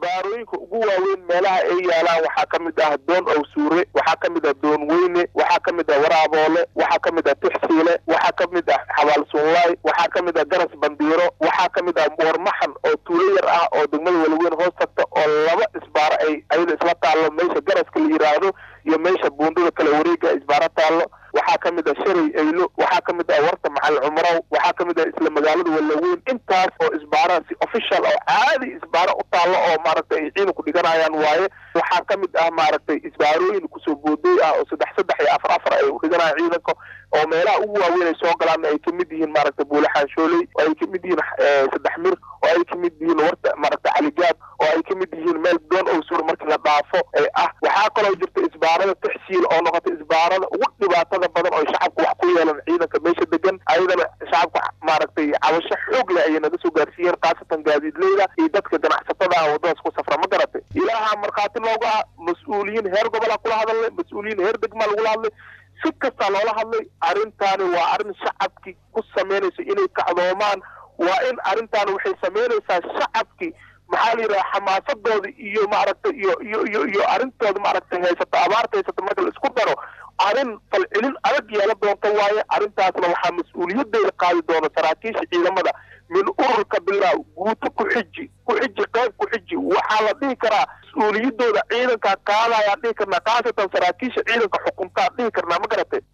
isbaarooyinka ugu waaweyn meelaha ay yaalaan waxaa ka mid ah doon owsuure waxaa ka mid ah doon weyne waxaa ka mid ah waraaboole waxaa ka mid ah tixsiile waxaa ka mid ah xabaal sunlaay waxaa ka mid ah garas bandiiro waxaa ka mid ah boormaxan oo tuulo yar ah oo degmada walaweyn hoos tagta oo laba isbaaro ay ayada isla taallo meesha garaska la yidhaahdo iyo meesha buundada kale wareega isbaaro taallo waxaa ka mid ah shalay aylo waxaa ka mid ah warta maxal cumrow waxaa ka mid ah isla magaalada walaweyn intaas oo isbaara si official oo caadi isbaaro u taallo oo maaragtay ay ciidanku dhiganayaan waaye waxaa ka mid ah maaragtay isbaarooyin kusoo boodooy ah oo saddex saddex iyo afar afar ay u dhiganayaan ciidanka oo meelaha ugu waaweyn ay soo galaan ay kamid yihiin maaragtay buule xaanshooley oo ay kamid yihiin saddex mir oo ay kamid yihiin warta maaragtay caligaad oo ay kamid yihiin meel doon owsuur markii la dhaafo ee ah waxaa kaloo jirta isbaarada tixsiil oo noqotay isbaarada ugu dhibaatada badan oo shacabku wax ku yeelan ciidanka meesha degan ayadana shacabka maaragtay cabasho xoog leh ayay naga soo gaarsiiyeen khaasatan gaadiidleyda iyo dadka ganacsatada ah waddadaas ku safra ma garatay ilaaha markhaati looga ah mas-uuliyiin heer gobolaa kula hadalnay mas-uuliyiin heer degmaa lagula hadlay si kastaa loola hadlay arrintaani waa arrin shacabkii ku samaynaysa inay kacdoomaan waa in arrintaani waxay samaynaysaa shacabkii maxaa la yidhaha xamaasadooda iyo maaragtay iyo iyo iyo iyo arrintooda maaragtay haysato abaarta haysato marka la isku daro arrin falcelin adag yeela doonta waaye arrintaasna waxaa mas-uuliyadeeda qaadi doona saraakiisha ciidamada min ururka bilaa guuto ku xiji ku xiji qayb ku xiji waxaa la dhihi karaa mas-uuliyadooda ciidanka qaadayaan dhihi karnaa khaasatan saraakiisha ciidanka xukuntaa dhihi karnaa ma garatay